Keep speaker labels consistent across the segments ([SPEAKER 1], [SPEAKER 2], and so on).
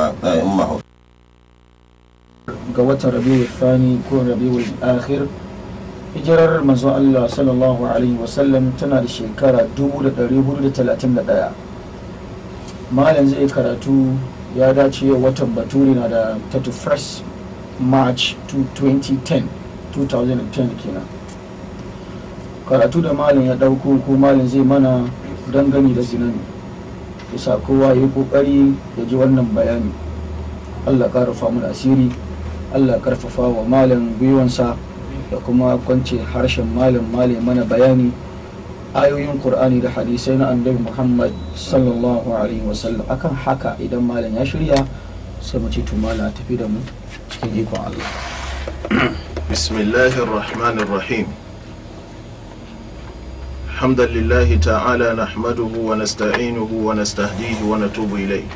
[SPEAKER 1] a umma
[SPEAKER 2] ga watan rabiul thani ko rabiul akhir hijirar manzon Allah sallallahu alaihi wasallam tana da shekara 1431 malam zai karatu ya dace watan baturi na da 31st march 2010 2010 kenan karatu da malam ya dauko ko malam zai mana dangane da zinani bisa kowa ya yi kokari ya ji wannan bayani allah karfa mu da asiri allah karfafa wa malam gwiwansa da kuma kwance harshen malam malam mana bayani ayoyin qur'ani da hadisai na annabi muhammad sallallahu alaihi wasallam akan haka idan malam ya shirya sai mu ce to malam tafi da mu cikin ikon allah
[SPEAKER 3] بسم الله الرحمن الرحيم حمدا لله تعالى نحمده ونستعينه ونستهديه ونتوب إليه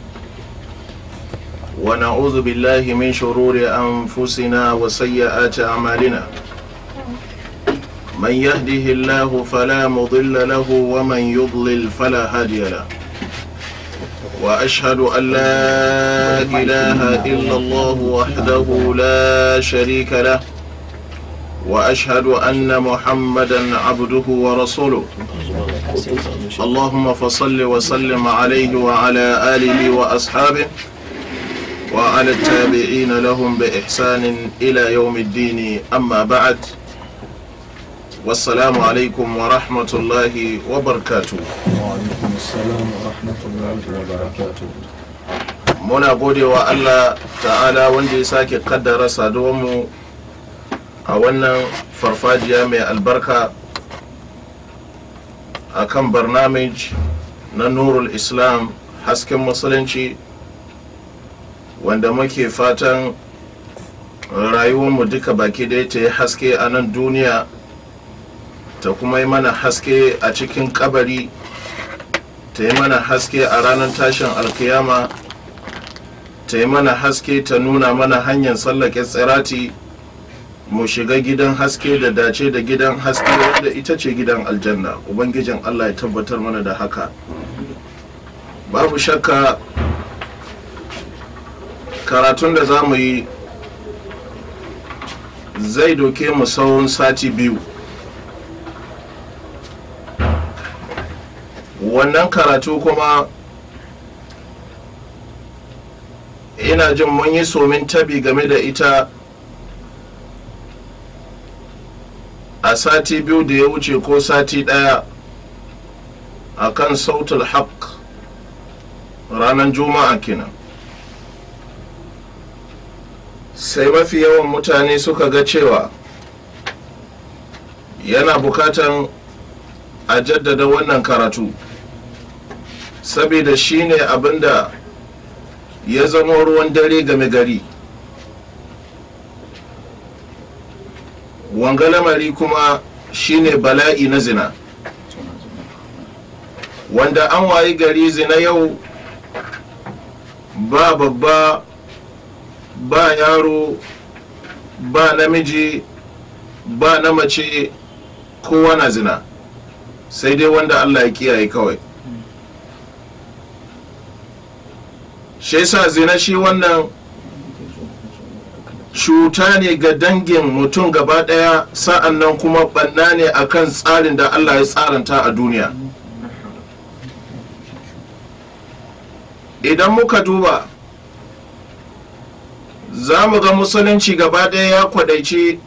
[SPEAKER 3] ونعوذ بالله من شرور أنفسنا وسيئات أعمالنا من يهده الله فلا مضل له ومن يضلل فلا هادي له وأشهد أن لا إله إلا الله وحده لا شريك له وأشهد أن محمدا عبده ورسوله اللهم فصل وسلم عليه وعلى آله وأصحابه وعلى التابعين لهم بإحسان إلى يوم الدين أما بعد والسلام عليكم ورحمة الله وبركاته
[SPEAKER 2] وعليكم السلام ورحمة الله وبركاته
[SPEAKER 3] muna gode wa Allah ta'ala wanda ya sake kaddara saduwanmu a wannan farfajiya mai albarka a kan barnamij na nurul islam hasken musulunci wanda muke fatan rayuwarmu duka baki ɗaya ta yi haske a nan duniya ta kuma yi mana haske a cikin kabari ta yi mana haske a ranar tashin alkiyama ta yi mana haske ta nuna mana hanyar tsallake tsirati mu shiga gidan haske da dace da gidan haske wanda ita ce gidan aljanna ubangijin allah ya tabbatar mana da haka babu shakka karatun da za mu yi zai doke mu tsawon sati biyu wannan karatu kuma ina jin mun yi somin tabi game da ita a sati biyu da ya wuce ko sati ɗaya a kan sautul haq ranar juma'a kenan sai mafi yawan mutane suka ga cewa yana bukatan a jaddada wannan karatu saboda shine abinda ya zama ruwan dare game gari wanga lamari kuma shine bala'i na zina wanda an wayi gari zina yau ba babba ba yaro ba namiji ba na mace kowa na zina sai dai wanda allah ya kiyaye kawai shi sa zina shi wannan cuta ne ga dangin mutum gaba daya sa'an nan kuma banna ne akan tsarin da allah ya tsaranta a duniya idan muka duba za mu ga musulunci gaba daya ya kwadaici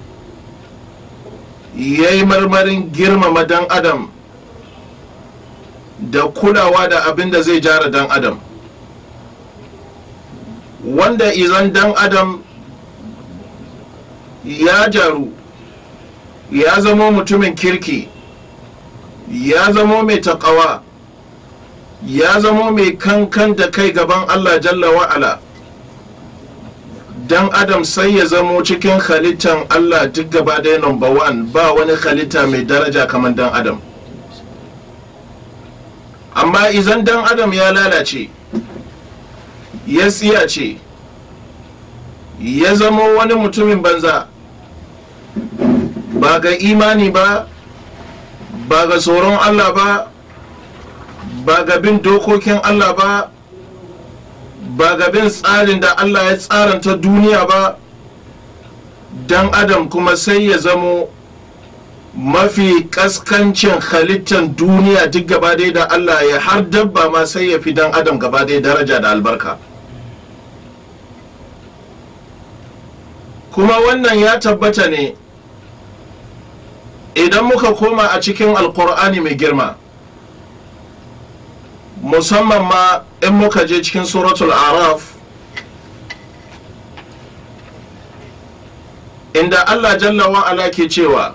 [SPEAKER 3] ya yi marmarin girmama dan adam da kulawa da abin da zai jara dan adam wanda izan dan adam ya jaru ya zamo mutumin kirki ya zamo mai taƙawa ya zamo mai kankan da kai gaban allah jalla wa'ala dan adam sai ya zamo cikin halittan allah duk gaba ɗaya number one ba wani halitta mai daraja kamar dan adam amma izan dan adam ya lalace ya tsiyace ya zama wani mutumin banza ba ga imani ba ba ga tsoron allah ba ba ga bin dokokin allah ba ba ga bin tsarin da Allah ya tsaranta duniya ba dan adam kuma sai ya zamo mafi kaskancin halittar duniya duk gaba dai da Allah ya har dabba ma sai ya fi dan adam gaba dai daraja da albarka kuma wannan ya tabbata ne idan muka koma a cikin alkur'ani mai girma musamman ma in muka je cikin suratul araf inda allah jalla wa'ala ke cewa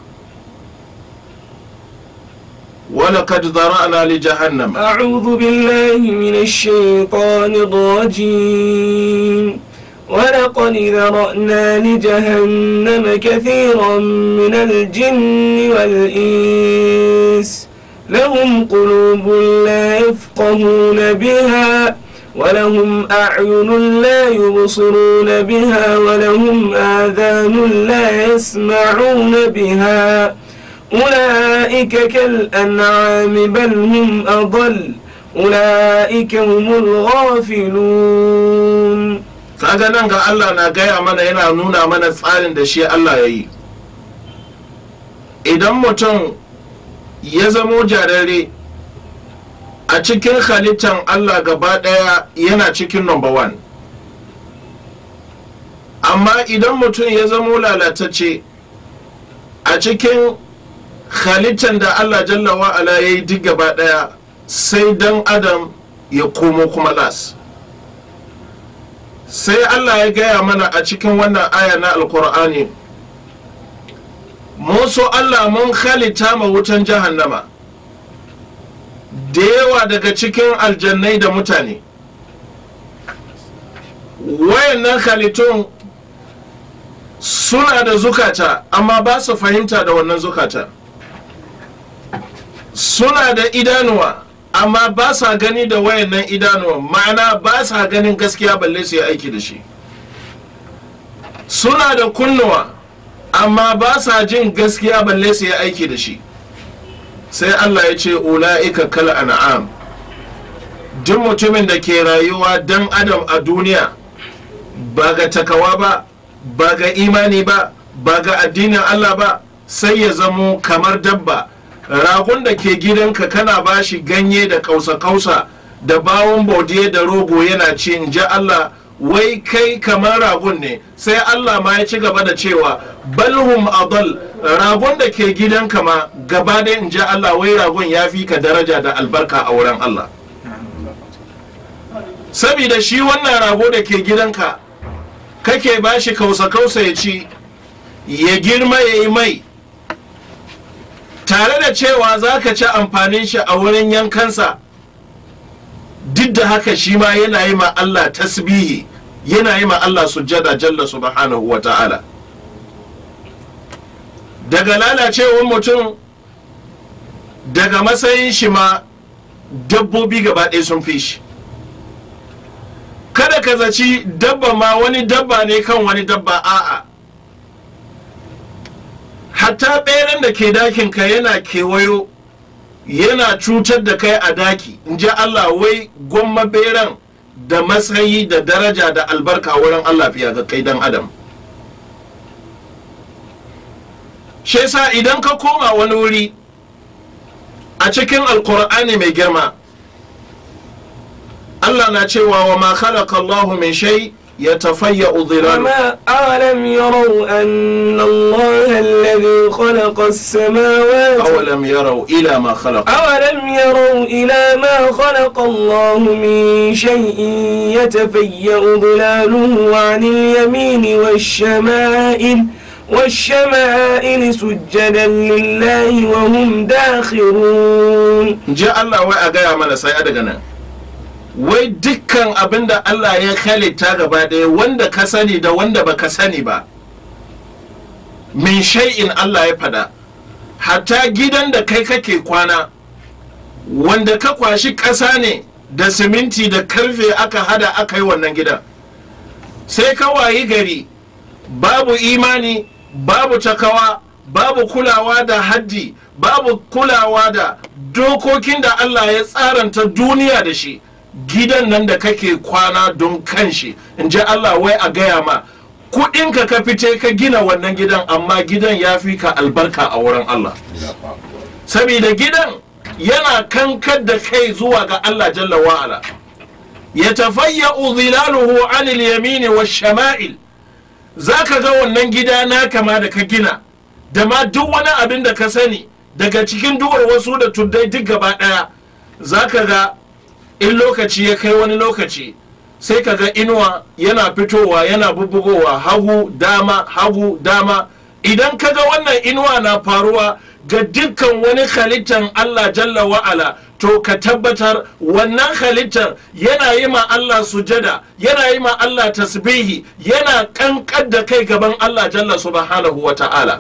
[SPEAKER 3] ولقد ذرأنا لجهنم
[SPEAKER 1] أعوذ بالله من الشيطان الرجيم ولقد ذرأنا لجهنم كثيرا من الجن والإنس لهم قلوب لا يفقهون بها ولهم أعين لا يبصرون بها ولهم آذان لا يسمعون بها أولئك كالأنعام بل هم أضل أولئك هم الغافلون
[SPEAKER 3] kaga nan ga Allah na gaya mana yana nuna mana tsarin da shi Allah ya yi idan mutum ya zamo jarare a cikin halittar Allah gaba ɗaya yana cikin number one amma idan mutum ya zamo lalatacce a cikin halittar da Allah jalla wa'ala ya yi duk gaba ɗaya sai dan adam ya komo kuma las sai Allah ya gaya mana a cikin wannan aya na alkur'ani mun so Allah mun halitta ma wutan jahannama da yawa daga cikin aljannai da mutane wayannan halittun suna da zukata amma ba su fahimta da wannan zukata suna da idanuwa amma ba sa gani da wayannan idanuwa ma'ana ba sa ganin gaskiya balle su yi aiki da shi suna da kunnuwa amma ba sa jin gaskiya balle su yi aiki da shi sai allah ya ce ula'ika kal an'am duk mutumin da ke rayuwa dan adam a duniya ba ga takawa ba ba ga imani ba ba ga addinin allah ba sai ya zamo kamar dabba ragon da ke gidanka kana bashi ganye da kausa-kausa da bawon baudiye da rogo yana ci in ji Allah wai kai kamar ragon ne sai Allah ma ya ci gaba da cewa balhum adal ragon da ke gidanka ma gaba da in ji Allah wai ragon ya fi ka daraja da albarka a wurin Allah sabida shi wannan rago da ke gidanka kake bashi kausa-kausa ya ci ya girma ya yi mai tare da cewa za ka ci amfanin shi a wurin yankansa duk da haka shi ma yana yi ma Allah tasbihi yana yi ma Allah sujjada jalla subhanahu wa ta'ala daga lalacewar mutum daga matsayin shi ma dabbobi gaba ɗaya sun fi shi kada ka zaci dabba ma wani dabba ne kan wani dabba a'a hatta ɓeran da ke dakin ka yana kewayo yana cutar da kai a daki in ji Allah wai gwamma beran da matsayi da daraja da albarka wurin Allah fiye ga kai dan adam shi yasa idan ka koma wani wuri a cikin alkur'ani mai girma Allah na cewa wa ma khalaqa Allahu min shay يتفيأ ظلاله
[SPEAKER 1] وما أولم يروا أن الله الذي خلق السماوات
[SPEAKER 3] أولم يروا إلى ما خلق
[SPEAKER 1] أولم يروا إلى ما خلق الله من شيء يتفيأ ظلاله عن اليمين والشمائل والشمائل سجدا لله وهم داخرون
[SPEAKER 3] جاء الله وأجا من سيأدغنا wai dukkan abin da Allah ya halitta gaba ɗaya wanda ka sani da wanda ba ka sani ba min shay'in Allah ya fada hatta gidan da kai kake kwana wanda ka kwashi ƙasa ne da siminti da karfe aka hada aka yi wannan gidan sai ka wayi gari babu imani babu takawa babu kulawa da haddi babu kulawa da dokokin da Allah ya tsaranta duniya da shi gidan nan da kake kwana don kanshi in ji Allah wai a gaya ma kuɗinka ka fice ka gina wannan gidan amma gidan ya fi ka albarka a wurin Allah saboda gidan yana kankar da kai zuwa ga Allah jalla wa'ala ya tafayya zilaluhu anil yamini wa shama'il za ka ga wannan gida na kama da ka gina da ma duk wani abin da ka sani daga cikin duwar wasu da tuddai duk gaba ɗaya za ka ga in lokaci ya kai wani lokaci sai ka ga inuwa yana fitowa yana bubbugowa hagu dama hagu dama idan ka ga wannan inuwa na faruwa ga dukkan wani halittar Allah jalla wa'ala to ka tabbatar wannan halittar yana yi ma Allah sujada yana yi ma Allah tasbihi yana kankar da kai gaban Allah jalla subhanahu wa ta'ala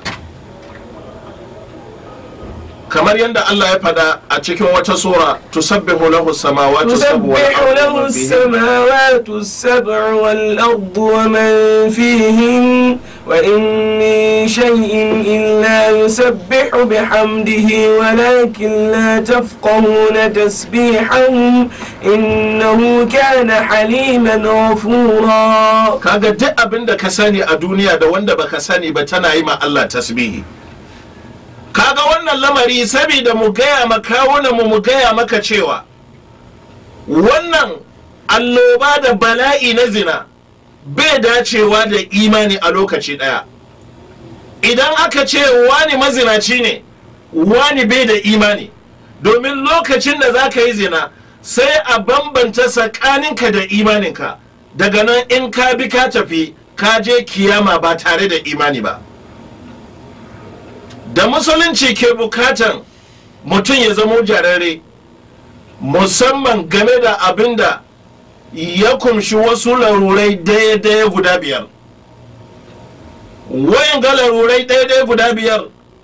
[SPEAKER 3] kamar yadda Allah ya fada a cikin wata sura tusabbihu lahu samawati sab'u wal
[SPEAKER 1] تسبح له
[SPEAKER 3] ardu
[SPEAKER 1] السماوات السبع والأرض ومن فيهن وإن من شيء إلا يسبح بحمده ولكن لا تفقهون تسبيحهم إنه كان حليما غفورا
[SPEAKER 3] kaga duk abin da ka sani a duniya da wanda baka sani ba tana yi ma Allah tasbihi kaga wannan lamari saboda mu gaya makawuna mu mu gaya maka cewa wannan alloba da bala'i na zina bai dacewa da imani a lokaci daya idan aka ce wani mazinaci ne wani bai da imani domin lokacin da za ka yi zina sai a bambanta tsakaninka da imaninka daga nan in ka bi ka tafi ka je kiyama ba tare da imani ba da musulunci ke bukatan mutum ya zamo jarare musamman game da abin da ya kumshi wasu larurai daya-daya guda biyar wayan ga larurai daya-daya guda biyar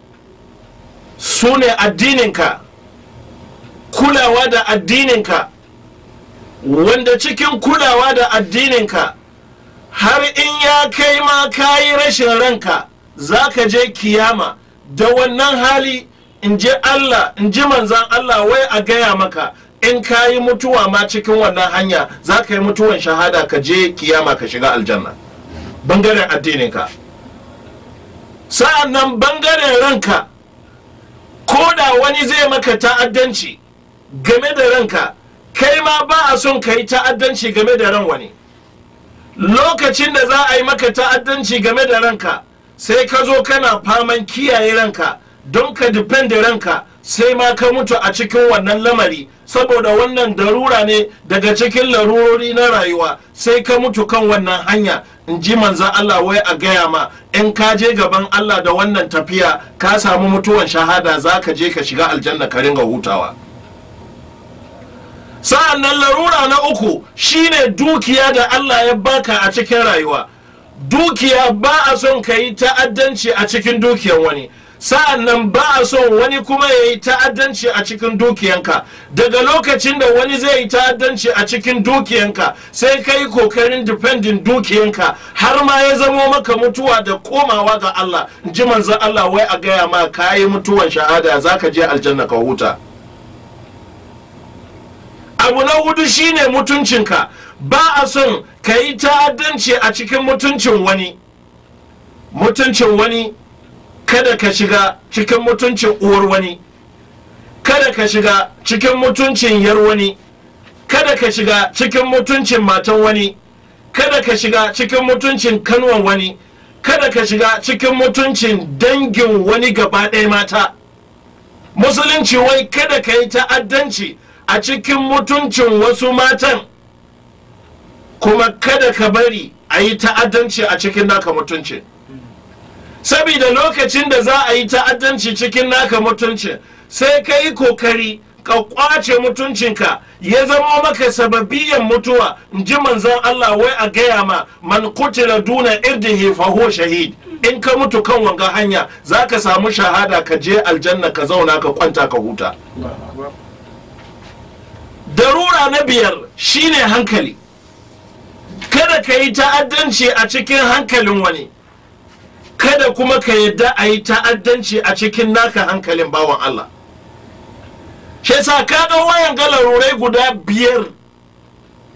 [SPEAKER 3] su ne addininka kulawa da addininka wanda cikin kulawa da addininka har in ya kai ma kayi rashin ranka za ka je kiyama da wannan hali in ji Allah in ji manzan Allah wai a gaya maka in ka yi mutuwa ma cikin wannan hanya za ka yi mutuwan shahada ka je kiyama ka shiga aljanna bangaren addininka sa'an nan bangaren ranka ko da wani zai maka ta'addanci game da ranka kai ma ba a son ka yi ta'addanci game da ran wani lokacin da za a yi maka ta'addanci game da ranka sai ka zo kana faman kiyaye ranka don ka depende ranka sai ma ka mutu a cikin wannan lamari saboda wannan darura ne daga cikin larurori na rayuwa sai ka mutu kan wannan hanya in ji manzan Allah wai a gaya ma in ka je gaban Allah da wannan tafiya ka samu mutuwan shahada za ka je ka shiga aljanna ka ringa hutawa sa'an nan larura na uku shine dukiya da Allah ya baka a cikin rayuwa dukiya ba a son ka yi ta'addanci a cikin dukiyan wani sa'an nan ba a son wani kuma ya yi ta'addanci a cikin dukiyanka daga lokacin da wani zai yi ta'addanci a cikin dukiyanka sai ka yi kokarin dependin dukiyanka har ma ya zamo maka mutuwa da komawa ga Allah in ji manzan Allah wai a gaya ma ka yi mutuwan shahada za ka je aljanna ka huta abu na hudu shine mutuncinka ba a son ka yi ta'addanci a cikin mutuncin wani mutuncin wani kada ka shiga cikin mutuncin uwar wani kada ka shiga cikin mutuncin yar wani kada ka shiga cikin mutuncin matan wani kada ka shiga cikin mutuncin kanwan wani kada ka shiga cikin mutuncin dangin wani gaba ɗaya mata musulunci wai kada ka yi ta'addanci a cikin mutuncin wasu matan kuma kada ka bari a yi ta'addanci a cikin naka mutuncin saboda lokacin da za a yi ta'addanci cikin naka mutuncin sai ka yi kokari ka kwace mutuncinka ya zama maka sababiyan mutuwa in ji manzan Allah wai a gaya ma man kutila duna irdihi fa huwa shahid in ka mutu kan wanga hanya za ka samu shahada ka je aljanna ka zauna ka kwanta ka huta darura na biyar shine hankali kada ka yi ta'addanci a cikin hankalin wani kada kuma ka yadda a yi ta'addanci a cikin naka hankalin bawan Allah shi sa kaga wayan galarurai guda biyar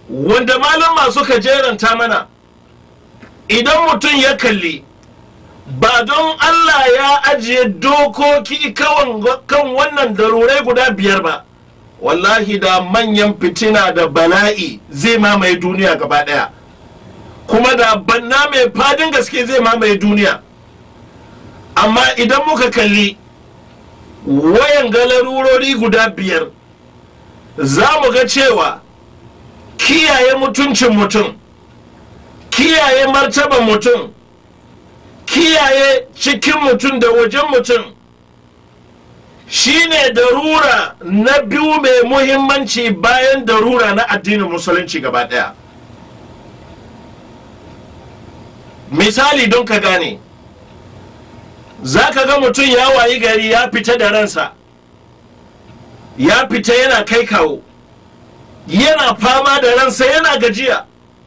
[SPEAKER 3] wanda malama suka jeranta mana idan mutum ya kalli ba don Allah ya ajiye dokoki kan wannan darurai guda biyar ba wallahi da manyan fitina da bala'i zai mamaye duniya gaba daya kuma da banna mai fadin gaske zai mamaye duniya amma idan muka kalli wayan galarurori guda biyar za mu ga cewa kiyaye mutuncin mutum kiyaye martaban mutum kiyaye cikin mutum da wajen mutum shine darura na biyu mai muhimmanci bayan darura na addinin musulunci gaba daya misali don ka gane za ka ga mutum ya wayi gari ya fita da ransa ya fita yana kai kawo yana fama da ransa yana gajiya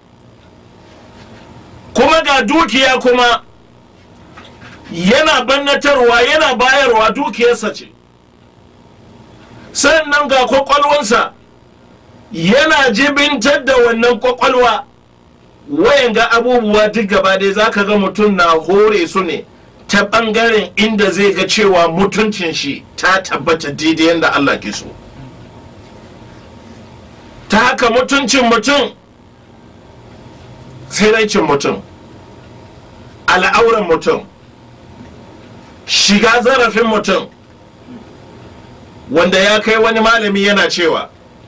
[SPEAKER 3] kuma ga dukiya kuma yana bannatarwa yana bayarwa dukiyarsa ce sannan ga kwakwalwansa yana jibintar da wannan kwakwalwa wayan ga abubuwa duk gaba dai za ka ga mutum na hore su ne ta ɓangaren inda zai ga cewa mutuncin shi ta tabbata daidai yadda Allah ke so ta haka mutuncin mutum tsiraicin mutum al'auran mutum shiga zarafin mutum wanda ya kai wani malami yana cewa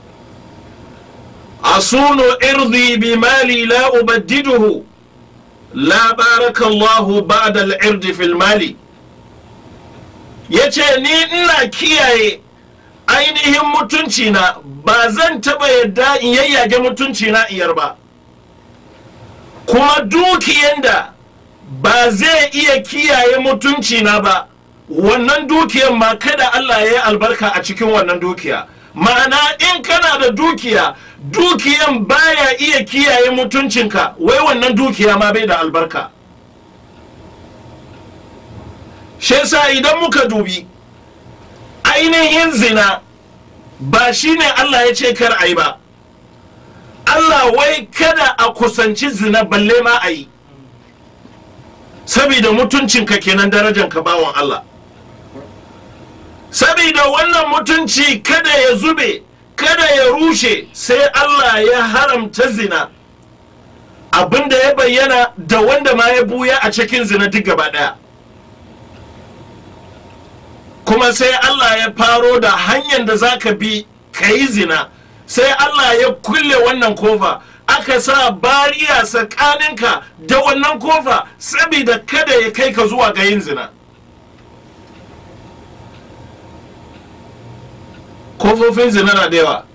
[SPEAKER 3] asunu irdi bi mali la ubaddiduhu la barakallahu ba'da al-irdi fil mali yace ni ina kiyaye ainihin mutunci na ba zan taba yadda in yayyage mutunci na iyar ba kuma dukiyan da ba zai iya kiyaye mutunci na ba wannan dukiyan ma kada Allah ya yi albarka a cikin wannan dukiya ma'ana in kana da dukiya dukiyan baya iya kiyaye mutuncinka wai wannan dukiya ma bai da albarka shi yasa idan muka dubi ainihin zina ba shine Allah ya ce kar a yi ba Allah wai kada a kusanci zina balle ma a yi saboda mutuncinka kenan darajanka bawan Allah saboda wannan mutunci kada ya zube kada ya rushe sai Allah ya haramta zina abinda ya bayyana da wanda ma ya buya a cikin zina duk gaba daya kuma sai Allah ya faro da hanyar da za ka bi ka yi zina sai Allah ya kulle wannan kofa aka sa bariya tsakaninka da wannan kofa saboda kada ya kai ka zuwa ga yin zina kofofin zina na da yawa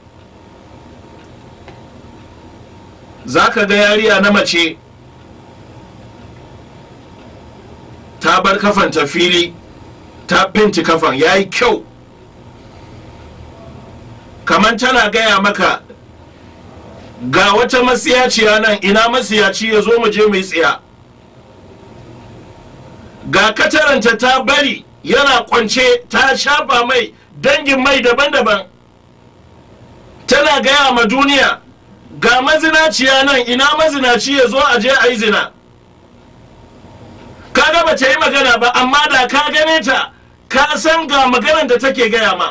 [SPEAKER 3] za ka ga yariya na mace ta bar kafan ta fili ta finti kafan ya yi kyau kamar tana gaya maka ga wata masiyaciya nan ina masiyaci ya zo mu je mu yi tsiya ga kataranta ta bari yana kwance ta shafa mai dangin mai daban-daban tana gaya ma duniya ga mazinaciya nan ina mazinaci ya zo a je a yi zina kaga ba ta yi magana ba amma da ka gane ta ka san ga maganar da take gaya ma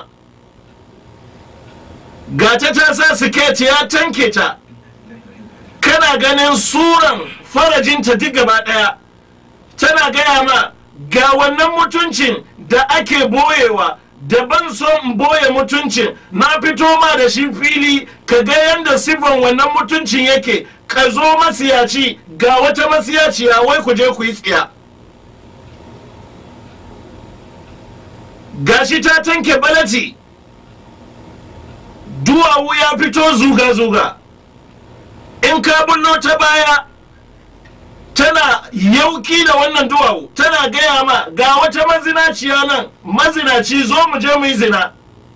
[SPEAKER 3] ga ta ta sa siket ya tanke ta kana ganin suran farajinta duk gaba daya tana gaya ma ga wannan mutuncin da ake boyewa daban so in boye mutuncin na fito ma da shi fili ka ga yadda siffan wannan mutuncin yake ka zo masiyaci ga wata masiyaciya wai ku je ku yi tsiya gashi ta tanke balati duwawu ya fito zuga-zuga in ka bullo ta baya tana yauki da wannan duwawu tana gaya ma ga wata mazinaciya nan mazinaci zo mu je mu yi zina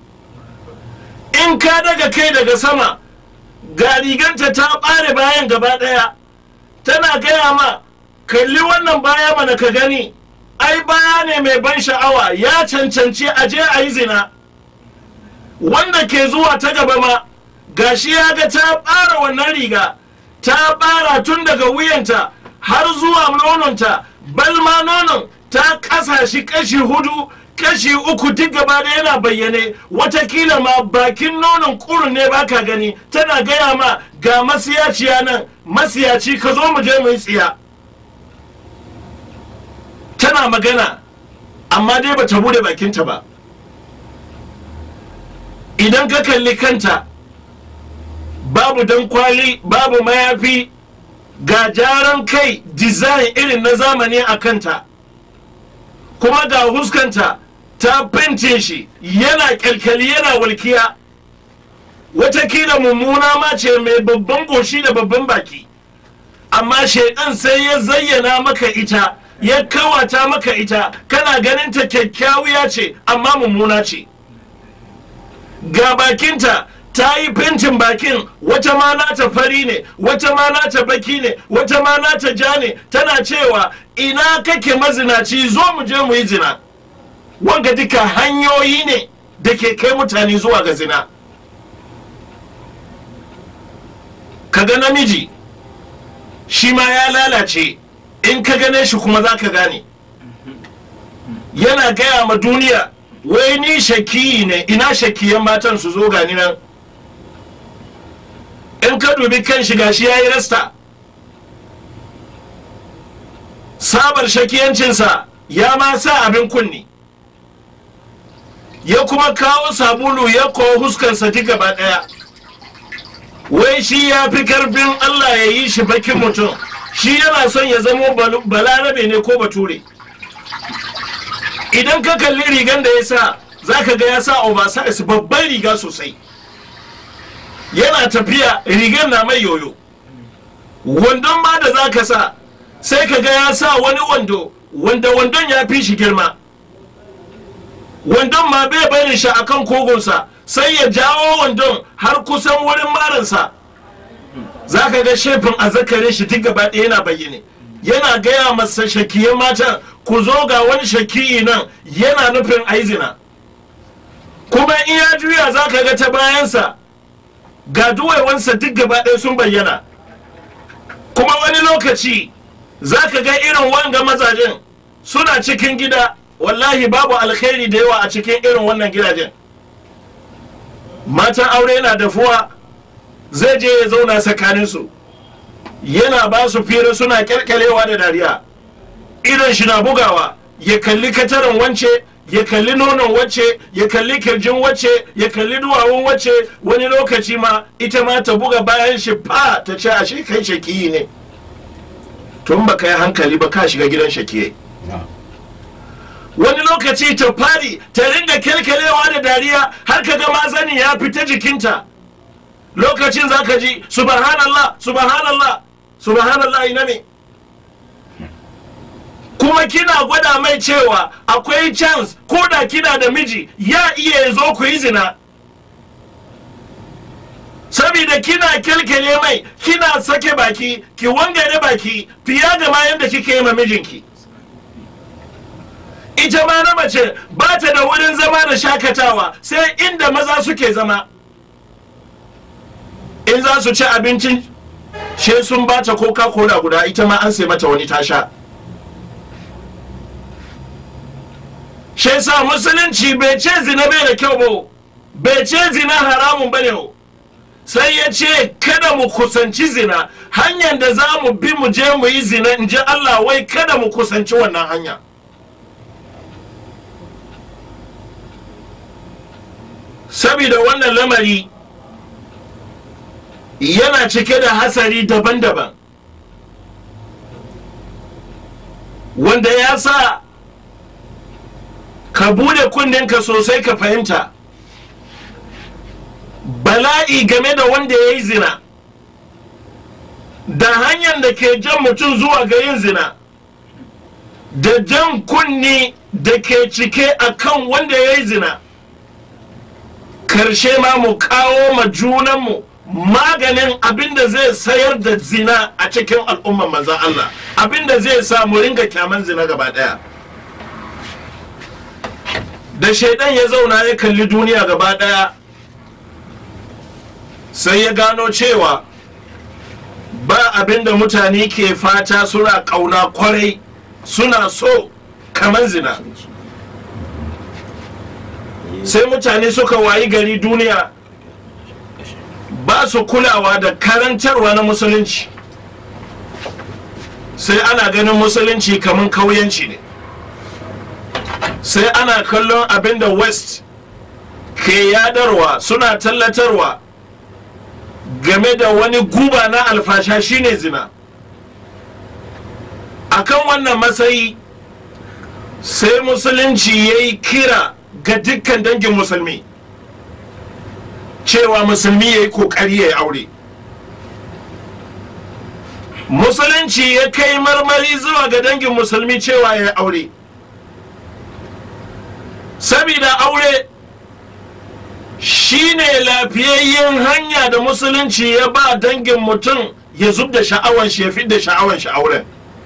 [SPEAKER 3] in ka daga kai daga sama ga riganta ta ɓare bayan gaba ɗaya tana gaya ma kalli wannan baya mana ka gani ai baya ne mai ban sha'awa ya cancanci a je a yi zina wanda ke zuwa ta gaba ma
[SPEAKER 1] gashi ya ga ta ɓara wannan riga ta ɓara tun daga wuyanta har zuwa nononta balma nonon ta kasa shi kashi hudu kashi uku duk gaba da yana bayyane watakila ma bakin nonon kurun ne baka gani tana gaya ma ga masiyaciya nan masiyaci ka zo mu je mu yi tsiya tana magana amma dai bata bude bakinta ba idan ka kalli kanta babu dan kwali babu mayafi ga jaran kai design irin na zamani a kanta kuma ga huskanta ta fente shi yana kyalkyali yana walkiya watakila mummuna ma ce mai babban goshi da babban baki amma shaidan sai ya zayyana maka ita ya kawata maka ita kana ganin ta kyakkyawiya ce amma mummuna ce ga bakinta ta yi fentin bakin wata ma nata fari ne wata ma nata baki ne wata ma nata ja ne tana cewa ina kake mazinaci zo mu je mu yi zina wanga duka hanyoyi ne da ke kai mutane zuwa ga zina kaga namiji shi ma ya lalace in ka gane shi kuma za ka gane yana gaya ma duniya wai ni shakiyi ne ina shakiyan matan su zo gani nan in ka dubi kan shiga shi ya yi rasta sabar shakiyancinsa ya ma sa abin kunni ya kuma kawo sabulu ya kawo huskansa duk gaba daya wai shi ya fi karfin allah ya yi shi bakin mutum shi yana son ya zamo balarabe ne ko bature idan ka kalli rigan da ya sa za ka ga ya sa oversize babban riga sosai yana tafiya rigar na mai yoyo wandon ma da za ka sa sai ka ga ya sa wani wando wanda wandon ya fi shi girma wandon ma bai barin shi akan kogonsa sai ya jawo wandon har kusan wurin marinsa za ka ga shefin azzakarin shi duk gaba ɗaya yana bayyane yana gaya masa shakiyan matan ku zo ga wani shakiyi nan yana nufin aizina kuma in ya juya za ka ga ta bayansa ga duwaiwansa duk gaba ɗaya sun bayyana kuma wani lokaci za ka ga irin wanga mazajen suna cikin gida wallahi babu alkhairi da yawa a cikin irin wannan gidajen matan aure na dafuwa zai je ya zauna tsakaninsu yana ba su fira suna kyalkyalewa da dariya idan shi na bugawa ya kalli katarin wance ya kalli nonon wacce ya kalli kirjin wacce ya kalli duwawun wacce wani lokaci ma ita ma ta buga bayan shi fa ta ce ashe kai shakiyi ne tun ba yi hankali ba ka shiga gidan shakiye wani lokaci ta fadi ta ringa kyalkyalewa da dariya har ka ga mazani ya fita jikinta lokacin za ka ji subhanallah subhanallah subhanallah ina ne kuma kina gwada mai cewa akwai chance ko da kina da miji ya iya zo ku yi zina saboda kina kyalkyale mai kina sake baki ki wangare baki fiye da ma yadda kike yi ma mijinki ita ma na mace ba ta da wurin zama da shakatawa sai inda maza suke zama in za su ci abincin she sun ba ta coca cola guda ita ma an sai mata wani tasha shi sa musulunci bai ce zina bai da kyau ba bai ce zina haramun ba ne sai ya ce kada mu kusanci zina hanyar da za mu bi mu je mu yi zina in ji allah wai kada mu kusanci wannan hanya saboda wannan lamari yana cike da hasari daban-daban wanda ya sa ka bude kundinka sosai ka fahimta bala'i game da wanda ya yi zina da hanyar da ke jan mutum zuwa ga yin zina da jan kunni da ke cike a kan wanda ya yi zina karshe ma mu kawo ma junanmu maganin abinda zai sayar da zina a cikin al'umman manzan Allah abinda zai sa mu ringa kyaman zina gaba daya da shaidan ya zauna ya kalli duniya gaba daya sai ya gano cewa ba abin da mutane ke fata suna ƙauna kwarai suna so kamar zina sai mutane suka wayi gari duniya ba su kulawa da karantarwa na musulunci sai ana ganin musulunci kamar kauyanci ne sai ana kallon abin da west ke yadarwa suna tallatarwa game da wani guba na alfasha shine zina akan wannan matsayi sai musulunci ya yi kira ga dukkan dangin musulmi cewa musulmi ya yi kokari ya yi aure musulunci ya kai marmari zuwa ga dangin musulmi cewa ya yi aure sabida aure shine lafiyayyen hanya da musulunci ya ba dangin mutum ya zub da sha'awan shi ya fi da sha'awan shi auren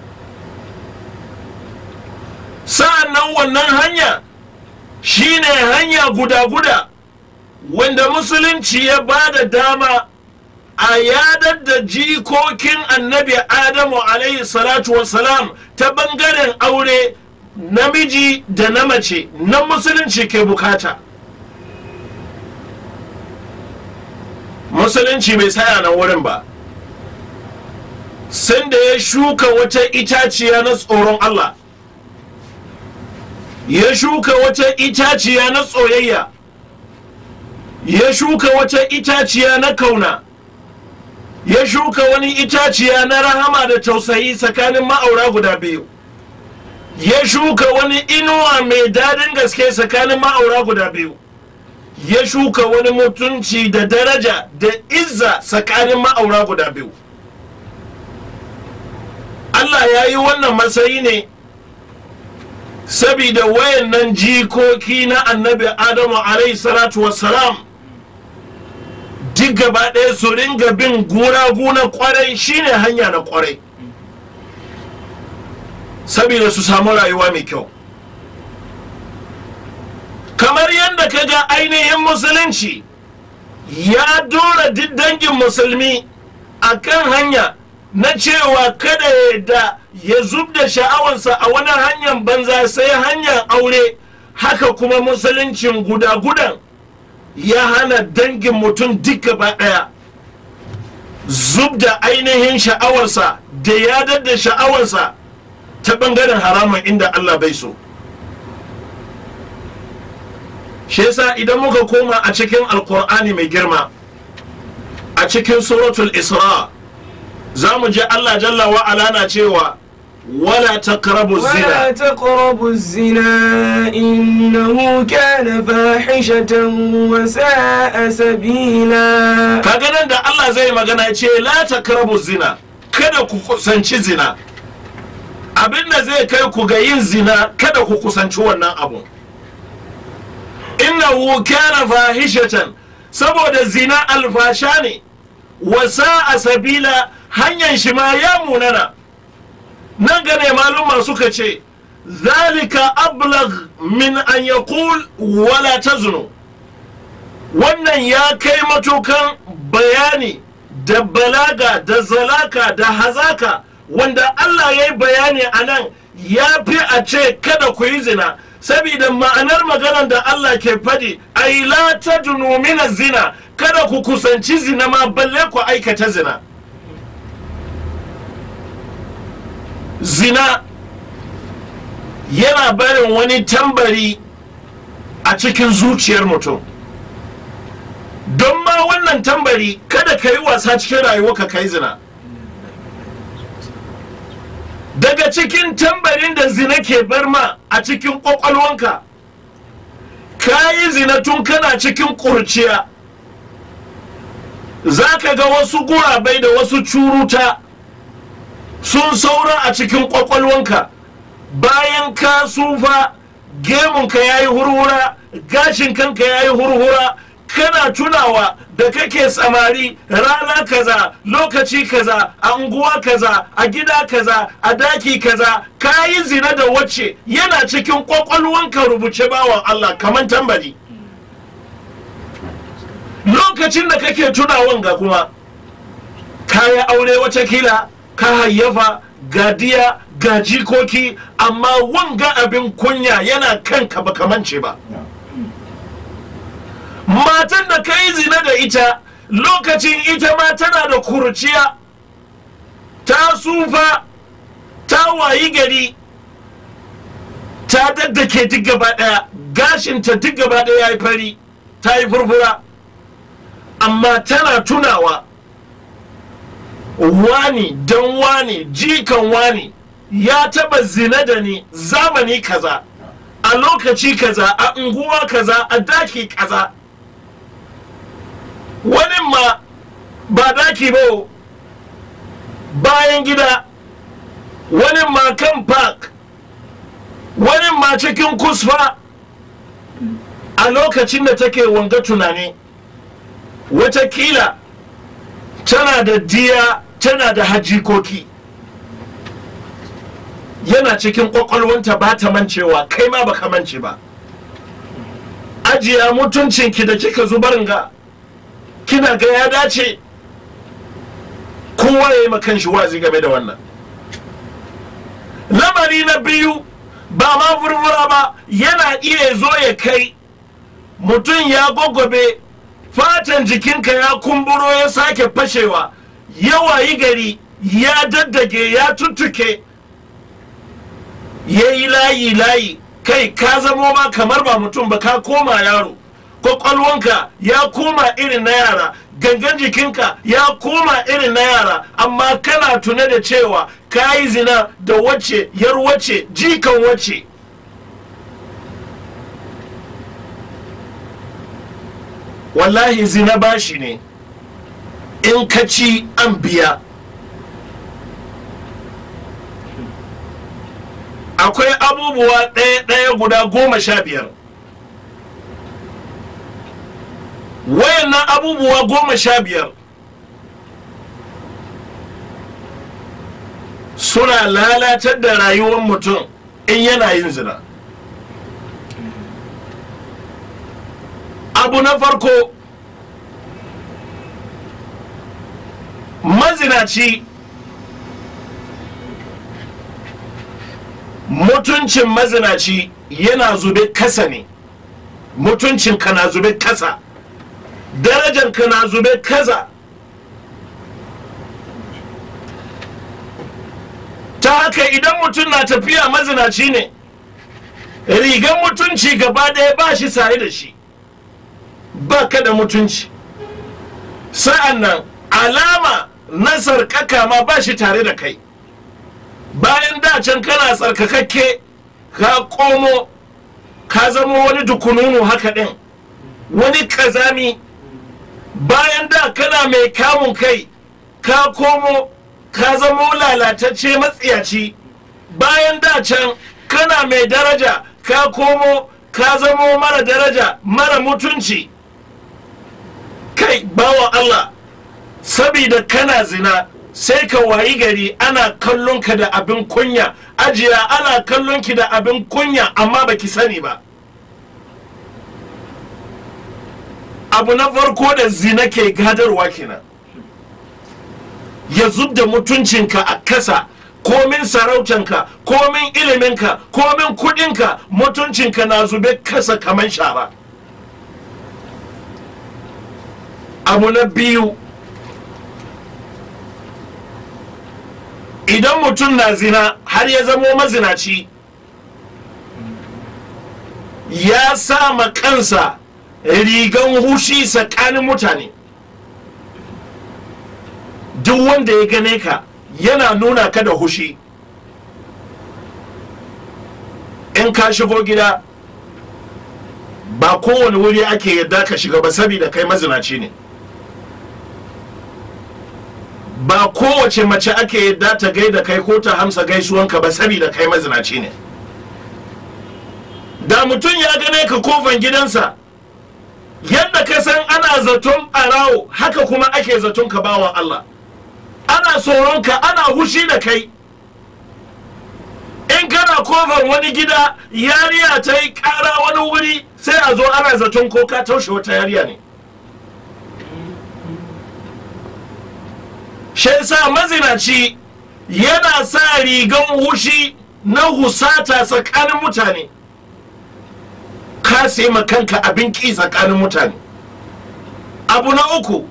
[SPEAKER 1] sa'an nan wannan hanya shine hanya guda-guda wanda musulunci ya ba da dama a yadar da jikokin annabi adamu alaihi salatu wasalam ta bangaren aure namiji da na mace na musulunci ke bukata musulunci bai tsaya nan wurin ba sanda ya shuka wata itaciya na tsoron allah ya shuka wata itaciya na tsoyayya ya shuka wata itaciya na kauna ya shuka wani itaciya na rahama da tausayi tsakanin ma'aura guda biyu ya shuka wani inuwa mai dadin gaske tsakanin ma'aura guda biyu ya shuka wani mutunci da daraja da izza tsakanin ma'aura guda biyu Allah ya yi wannan matsayi ne sabida wayannan jikoki na annabi adamu alaihi salatu wassalam duk gaba ɗaya su ringa bin guragu na kwarai shine hanya na kwarai sabida su samu rayuwa mai kyau kamar yadda ka ga ainihin musulunci ya dora duk dangin musulmi a kan hanya na cewa kada ya da ya zub da sha'awarsa a wani hanyar banza sai hanyar aure haka kuma musuluncin guda-gudan ya hana dangin mutum duk gaba ɗaya zub da ainihin sha'awarsa da yadar da sha'awarsa ta ɓangaren haramun inda Allah bai so shi yasa idan muka koma a cikin alkur'ani mai girma a cikin suratul isra za mu je Allah jalla wa ala na cewa wala taqrabu
[SPEAKER 4] ولا
[SPEAKER 1] zina
[SPEAKER 4] تقربوا الزنا إنه كان فاحشة وساء سبيلا
[SPEAKER 1] kaga nan da Allah zai magana ya ce la taqrabu zina kada ku kusanci zina abin da zai kai ku ga yin zina kada ku kusanci wannan abu innahu kana fahishatan saboda zina alfasha ne wasa a sabila hanyar shi ma ya munana nan gane maluma suka ce zalika ablag min an yaqul wala tazunu wannan ya kai matukan bayani da balaga da zalaka da hazaka wanda Allah ya yi bayani a nan ya fi a ce kada ku yi zina saboda ma'anar maganar da Allah ke faɗi ai la tadunu min zina kada ku kusanci zina ma balle ku aikata zina zina yana barin wani tambari a cikin zuciyar mutum don ma wannan tambari kada ka yi wasa cikin rayuwarka ka yi zina daga cikin tambarin da zina ke bar ma a cikin kwakwalwanka ka yi zina tun kana cikin kurciya za ka ga wasu gurabai da wasu curuta sun saura a cikin kwakwalwanka bayan ka sufa gemunka ya yi hurhura gashin kanka ya yi hurhura kana tunawa da kake samari rana kaza lokaci kaza a unguwa kaza a gida kaza a daki kaza ka yi zina da wacce yana cikin kwakwalwanka rubuce bawan Allah kamar tambari lokacin da kake tunawan ga kuma ka yi aure watakila ka hayyafa gadiya ga jikoki amma wanga abin kunya yana kanka ba kamance ba matan da ka yi zina da ita lokacin ita ma tana da kurciya ta sufa ta wayi gari ta daddake duk gaba daya gashinta duk gaba daya ya yi fari ta yi furfura amma tana tunawa wani dan wani jikan wani ya taba zina da ni zamani kaza a lokaci kaza a unguwa kaza a daki kaza wani ma ba daki ba bayan gida wani ma kan park wani ma cikin kusfa a lokacin da take wanga tunani watakila tana da diya tana da hajjikoki yana cikin kwakwalwanta ba ta mancewa kai ma baka mance ba ajiya mutuncinki da kika zubarin ga kina ga ya dace kowa ya yi makan shi wazi game da wannan lamari na biyu ba ma furfura ba yana iya zo ya kai mutum ya gwagwabe fatan jikinka ya kumburo ya sake fashewa yawa yi gari ya daddage ya tuttuke ya yi layi layi kai ka zamo ma kamar ba mutum ba ka koma yaro kwakwalwanka ya koma irin na yara gangan jikinka ya koma irin na yara amma kana tune da cewa ka yi zina da wacce yar wacce jikan wacce wallahi zina bashi ne in ka ci an biya akwai abubuwa ɗaya-ɗaya guda goma sha biyar wayannan abubuwa goma sha biyar suna lalatar da rayuwar mutum in yana yin zina abu na farko mazinaci mutuncin mazinaci yana zube kasa ne mutuncin ka na zube kasa darajar ka na zube kaza ta haka idan mutum na tafiya mazinaci ne rigan mutunci gaba ɗaya ba shi sare da shi ba ka da mutunci sa'an nan alama na sarkaka ma ba shi tare da kai bayan dacen kana tsarkakakke ka komo ka zama wani dukununu haka ɗin wani kazami bayan da kana mai kamun kai ka komo ka zama lalatacce matsiyaci bayan da can kana mai daraja ka komo ka zama mara daraja mara mutunci kai bawa Allah sabida kana zina sai ka wayi gari ana kallon ka da abin kunya ajiya ana kallon ki da abin kunya amma baki sani ba abu na farko da zina ke gadarwa kenan ya zub da mutuncinka a kasa komin sarautanka komin iliminka komin kudinka mutuncinka na zube kasa kamar shara abu na biyu idan mutum na zina har ya zamo mazinaci ya sama kansa rigan hushi tsakanin mutane duk wanda ya gane ka yana nuna ka da hushi in ka shigo gida ba kowane wuri ake yadda ka shiga ba saboda kai mazinaci ne ba kowace mace ake yadda ta gaida kai ko ta hamsa gaisuwanka ba saboda kai mazinaci ne da mutum ya gane ka kofan gidansa yadda ka san ana zaton ɓarawo haka kuma ake zaton ka bawan Allah ana tsoronka ana hushi da kai in kana kofar wani gida yariya ta yi ƙara wani wuri sai a zo ana zaton ko ka taushe wata yariya ne shi yasa mazinaci yana sa rigan hushi na husata tsakanin mutane ka sai ma kanka abin ki tsakanin mutane abu na uku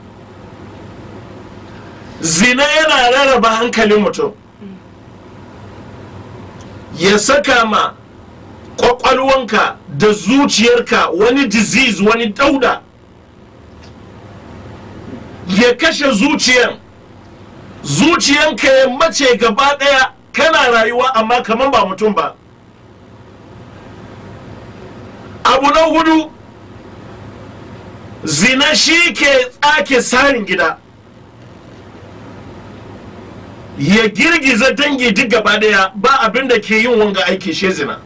[SPEAKER 1] zina yana rarraba hankalin mutum ya saka ma kwakwalwanka da zuciyarka wani disease wani dauda ya kashe zuciyan zuciyanka ya mace gaba daya kana rayuwa amma kaman ba mutum ba abu na hudu zina shi ke tsake tsarin gida ya girgiza dangi duk gaba daya ba abin da ke yin wanga aiki she zina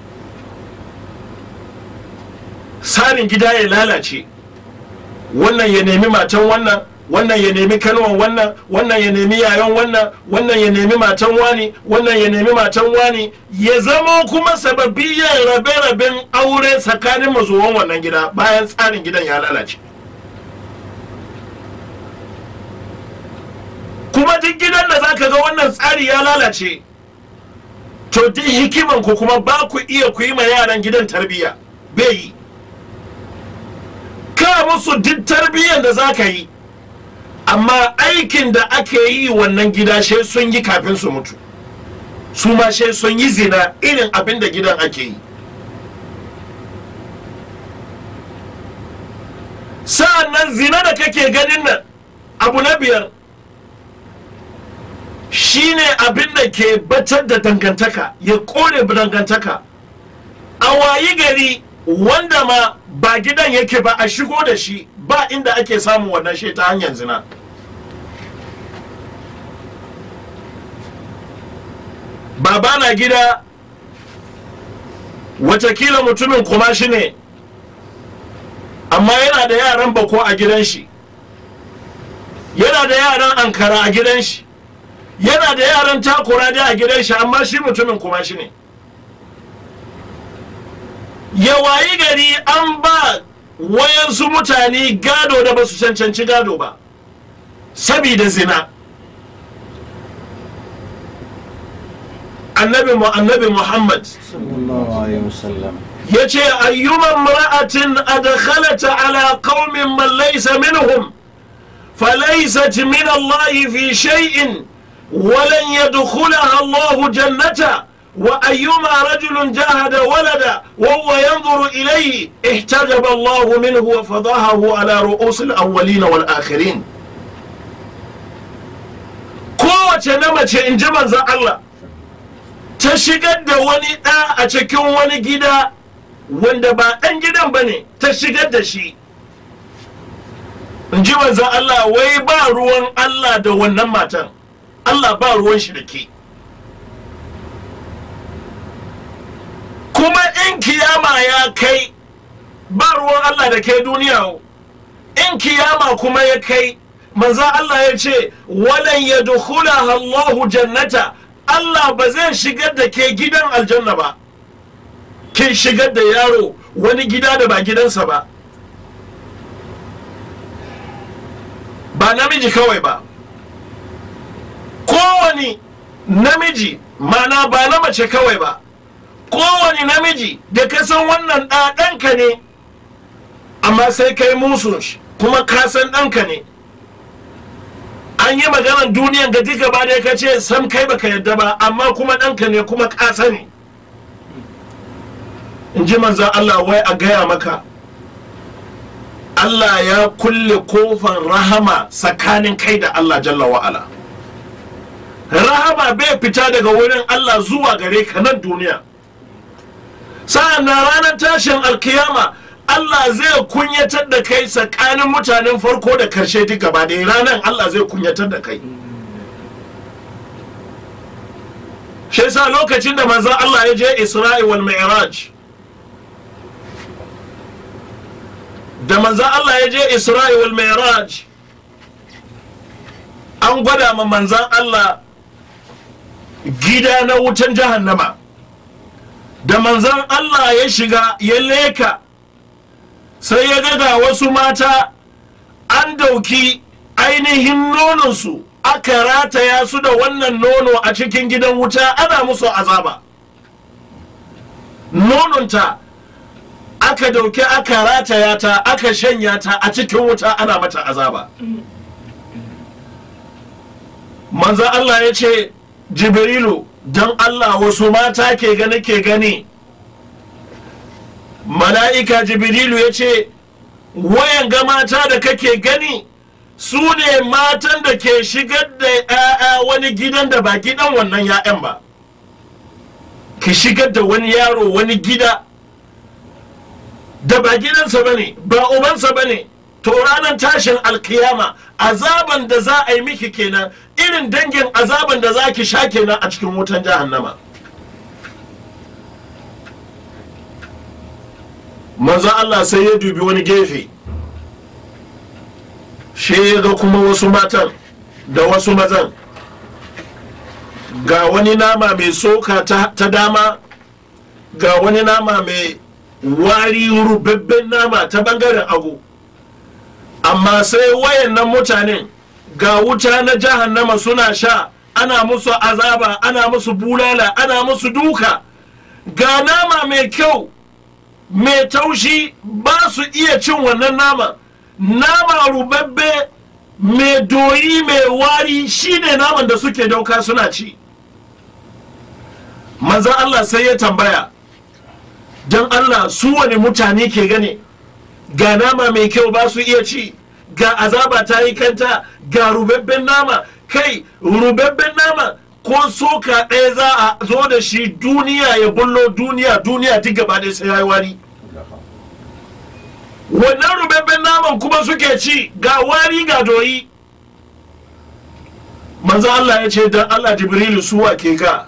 [SPEAKER 1] tsarin gida ya lalace wannan ya nemi matan wannan wannan ya nemi kanuwan wannan wannan ya nemi yayan wannan wannan ya nemi matan wani wannan ya nemi matan wani ya zama kuma sababiyyar rabe-raben aure tsakanin mazuwan wannan gida bayan tsarin gidan ya lalace kuma duk gidan da zaka ga wannan tsari ya lalace to duk hikiman ku kuma ba ku iya ku yi ma yaran gidan tarbiyya bai yi ka musu duk tarbiyyar da za ka yi amma aikin da ake yi wannan gida shi sun yi kafin su mutu su ma shi sun yi zina irin abin da gidan ake yi sa'an nan zina da kake ganin nan abu na biyar shine abin da ke batar da dangantaka ya kore dangantaka a wayi gari wanda ma ba gidan yake ba a shigo da shi ba inda ake samun wannan shi ta hanyar zina baba na gida watakila mutumin kuma shi ne amma yana da yaran bako a gidan shi yana da yaran ankara a gidan shi yana da yaran takura da a gidan shi amma shi mutumin kuma shi ne ya wayi gari an ba wayansu mutane gado da ba su cancanci gado ba sabida zina annabi mu annabi muhammad
[SPEAKER 2] sallallahu alaihi wasallam
[SPEAKER 1] ya ce ayyuman mara'atin adkhalata ala qaumin man laysa minhum falaysat min Allah fi shay'in ولن يدخلها الله جنته وأيما رجل جاهد ولدا وهو ينظر إليه احتجب الله منه وفضحه على رؤوس الأولين والآخرين kowace na mace in ji manzan Allah ta shigar da wani ɗa a cikin wani gida wanda ba ɗan gidan ba ne ta shigar da shi in ji manzan Allah wai ba ruwan Allah da wannan matan Allah ba ruwan shi da ke kuma in kiyama ya kai ba ruwan Allah da ke duniya in kiyama kuma ya kai manzan Allah ya ce walan ya Allahu jannata Allah ba zai shigar da ke gidan aljanna ba kin shigar da yaro wani gida da ba gidansa ba ba namiji kawai ba kowane namiji mana ba na mace kawai ba kowane namiji da ka san wannan ɗanka ne amma sai kai musun shi kuma ka san ɗanka ne an yi maganar duniyan ga duka ba da ka ce sam kai baka yadda ba amma kuma ɗanka ne kuma ka sani in ji manzan Allah wai a gaya maka Allah ya kulle kofar rahama tsakanin kai da Allah jalla wa'ala rahama bai fita daga wurin Allah zuwa gare ka nan duniya sa'an na ranar tashin alkiyama Allah zai kunyatar da kai tsakanin mutanen farko da karshe duk gaba da ranar Allah zai kunyatar da kai shi yasa lokacin da manzon Allah ya je Isra'i wal Mi'raj da manzon Allah ya je Isra'i wal Mi'raj an gwada ma manzon Allah gida na wutan jahannama da manzon Allah ya shiga ya leka sai ya ga wasu mata an dauki ainihin nononsu aka aka rataya su da wannan nono a cikin gidan wuta ana musu azaba nononta aka dauke aka rataya ta aka shanya ta a cikin wuta ana mata azaba manzan Allah ya ce jibrilu don Allah wasu mata ke gani ke gani mala'ika jibrilu ya ce wayan ga mata da kake gani su ne matan da ke shigar da 'ya'ya wani gidan da ba gidan wannan 'ya'yan ba ki shigar da wani yaro wani gida da ba gidansa ba ne ba ubansa ba ne to ranar tashin alkiyama azaban da za a yi miki kenan irin dangin azaban da za ki sha kenan a cikin wutan jahannama manzo Allah sai ya dubi wani gefe shi ya ga kuma wasu matan da wasu mazan ga wani nama mai soka ta, ta dama ga wani nama mai wari rubabben nama ta bangaren agu amma sai wayannan mutanen ga wuta na jahannama suna sha ana musu azaba ana musu bulala ana musu duka ga nama mai kyau mai taushi ba su iya cin wannan nama nama rubabbe mai doyi mai wari shine naman da suke dauka suna ci manzan Allah sai ya tambaya don Allah su wani mutane ke gane ga nama mai kyau ba su iya ci ga azaba ta yi kanta ga rubabben nama kai rubabben nama ko soka ɗaya za a zo da shi duniya ya bullo duniya duniya duk gaba ɗaya sai ya yi wari wannan rubabben naman kuma suke ci ga wari ga doyi manzo Allah ya ce dan Allah jibrilu suwa ke ka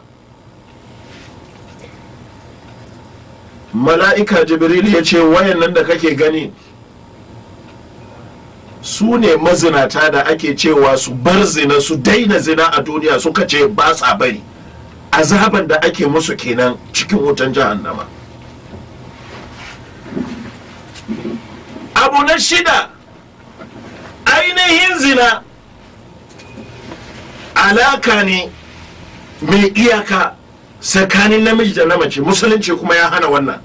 [SPEAKER 1] mala'ika jibril ya ce wayannan da kake gani su ne mazinata da ake cewa su bar zina su daina zina a duniya suka ce ba sa bari azaban da ake musu kenan cikin wutan jahannama abu na shida ainihin zina alaka ne mai iyaka tsakanin namiji da na mace musulunci kuma ya hana wannan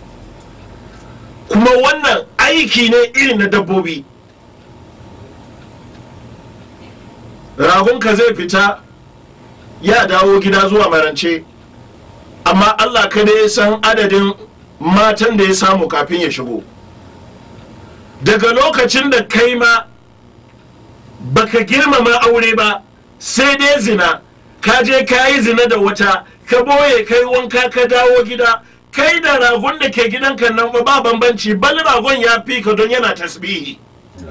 [SPEAKER 1] kuma wannan aiki ne irin na dabbobi ragonka zai fita ya dawo gida zuwa marance amma allah kada ya san adadin matan da ya samu kafin ya shigo daga lokacin da kai ma baka girmama aure ba sai dai zina ka je ka yi zina da wata ka boye kai wanka ka dawo gida kai da ragon da ke gidanka nan ba bambanci bal ragon ya fi ka don yana tasbihi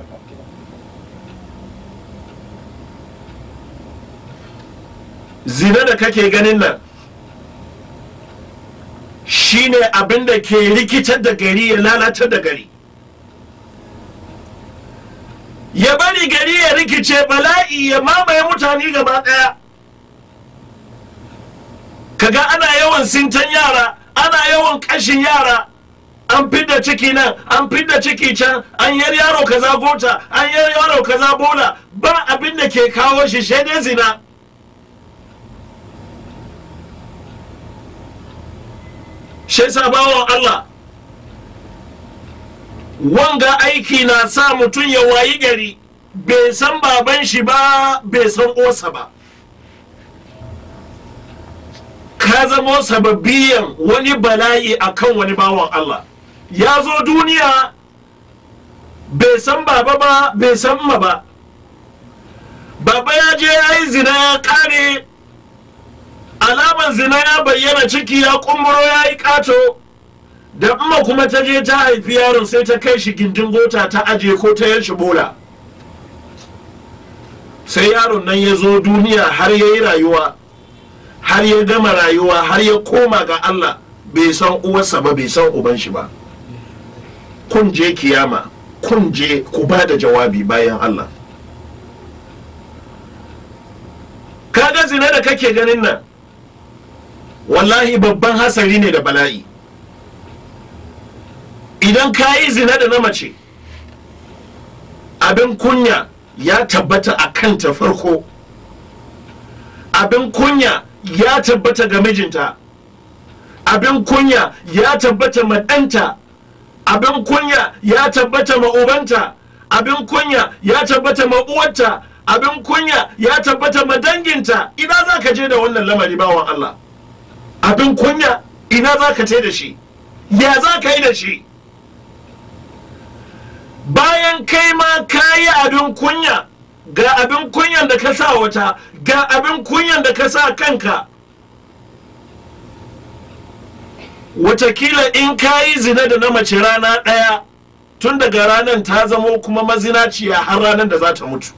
[SPEAKER 1] zina da kake ganin nan shine abin da ke rikitar da gari ya lalatar da gari ya bari gari ya rikice bala'i ya mamaye mutane gaba daya kaga ana yawan sintan yara ana yawan kashin yara an fidda ciki nan an fidda ciki can an yar yaro kaza gota an yar yaro kaza bola ba abin da ke kawo shi shaidai zina shi bawan Allah wanga aiki na sa mutum ya wayi gari bai san baban shi ba bai san osa ba ka zamo sababiyan wani bala'i akan wani bawan Allah ya zo duniya bai san baba ba bai san ma ba baba ya je ya yi zina ya kare alaman zina ya bayyana ciki ya kumburo ya yi kato da amma kuma ta je ta haifi yaron sai ta kai shi gindin gota ta aje ko ta yanci bola sai yaron nan ya zo duniya har ya yi rayuwa har ya gama rayuwa har ya koma ga Allah bai san uwarsa ba bai san uban shi ba kun je kiyama kun je ku ba da jawabi bayan Allah kaga zina da kake ganin nan wallahi babban hasari ne da bala'i idan ka yi zina da na mace abin kunya ya tabbata a kanta farko abin kunya ya tabbata ga mijinta abin kunya ya tabbata ma ɗanta abin kunya ya tabbata ma ubanta abin kunya ya tabbata ma uwarta abin kunya ya tabbata ma danginta ina za ka je da wannan lamari bawan Allah abin kunya ina za ka je da shi ya za ka yi da shi bayan kai ma ka yi abin kunya ga abin kunyan da ka sa wata ga abin kunyan da ka sa kanka watakila in ka yi zina da na mace rana ɗaya tun daga ranar ta zamo kuma mazinaciya har ranar da za ta mutu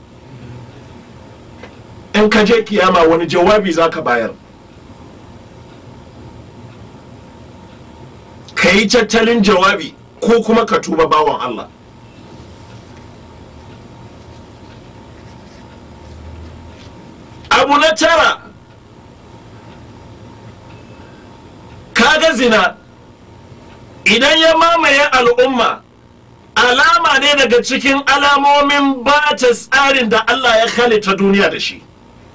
[SPEAKER 1] in ka je kiyama wani jawabi za ka bayar ka yi tattalin jawabi ko kuma ka tuba bawan Allah abu na tara kaga zina idan ya mamaye al'umma alama ne daga cikin alamomin bata tsarin da Allah ya halitta duniya da shi